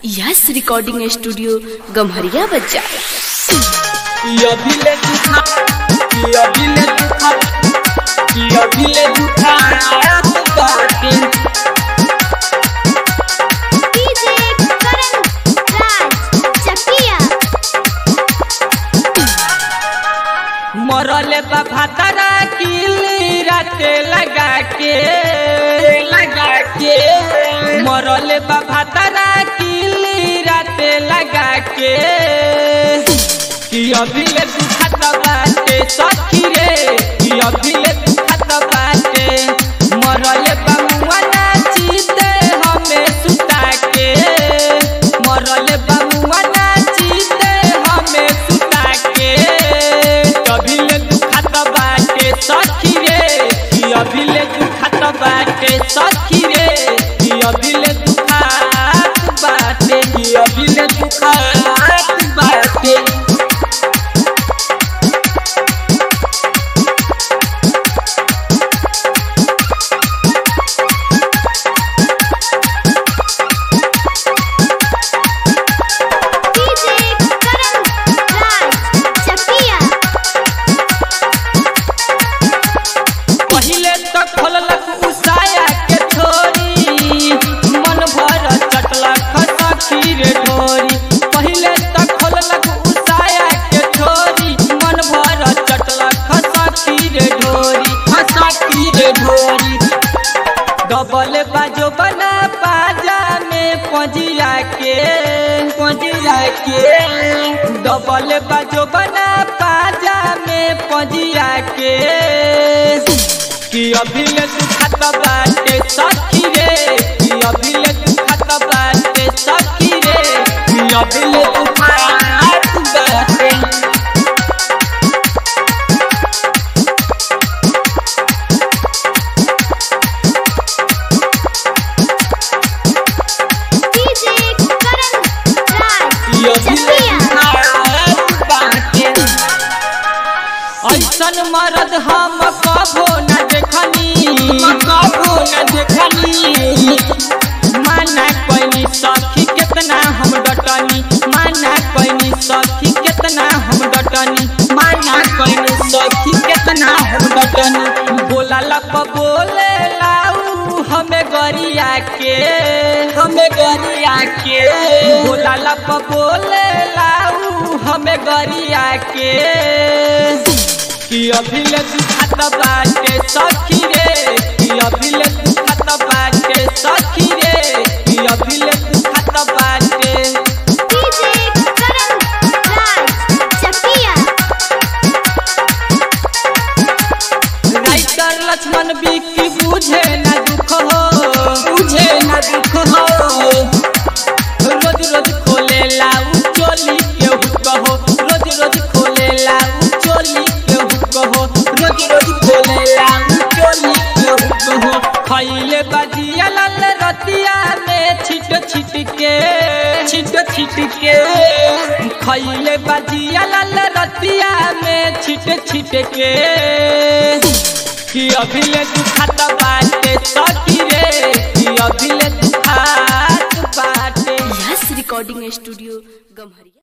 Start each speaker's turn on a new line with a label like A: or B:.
A: yes recording studio Gamharia बच्चा
B: अभिले दुखा कि अभिले दुखा कि अभिले दुखा रात बाटे
C: डीजे करण राज चकिया
B: मरले बा भातारा किली राते लगा के लगा के मरले बा भातारा किली राते लगा के कि अभिले दुखत बाटे सखी रे कि अभिले दुखत बाटे मरले बा मुआ नाचीते हमें सुता के मरले बा मुआ नाचीते हमें सुता के अभिले दुखत बाटे सखी रे कि अभिले दुखत बाटे सखी रे कि अभिले दुखात बाटे कि अभिले दुखात बाटे
C: डीजे करण राज चकिया
B: पहिले तो खोललक उसाया के छोरी मन भर चटलक सखी रे ढोरी पहिले तो खोललक उसाया के छोरी मन भर चटलक सखी रे ढोरी सखी रे ढोरी डबल बाजो बना पाजा में पजिया के पजिया के डबल बाजो बना पाजा में पजिया के कि अभिले दुखत बाटे सखी रे कि अभिले दुखत बाटे सखी रे कि अभिले दुखत बाटे
C: डीजे करण राज चकिया
B: ऐसन मरद हम कबो न देखनी कबो न देखनी माना कैनी सखी कितना हम डटनी माना कैनी सखी कितना हम डटनी माना कैनी सखी कितना हम डटनी बोला लप बोले लाऊ हमें गरिया के हमें गरिया के बोला लप बोले लाऊ हमें गरिया के कि अभिले दुखत बाटे सखी रे कि अभिले दुखत बाटे सखी रे कि अभिले दुखत बाटे
C: डीजे करण राज चकिया
B: राइटर लक्ष्मण बिक्की बुझे न दुख हो बुझे न दुख हो रोज रोज खोले लाऊ चोली के हुक हो रोज रोज खोले लाऊ चोली के हुक हो रोज रोज खोले लाऊ चोली के हुक हो खैले बजिया लाल रतिया में छिट छिट के छिट छिट के खैले बजिया लाल रतिया में छिट छिट के कि अभिले दुखत बाटे सखी रे कि अभिले दुखात बाटे
A: यस रिकॉर्डिंग स्टूडियो गम्हरिया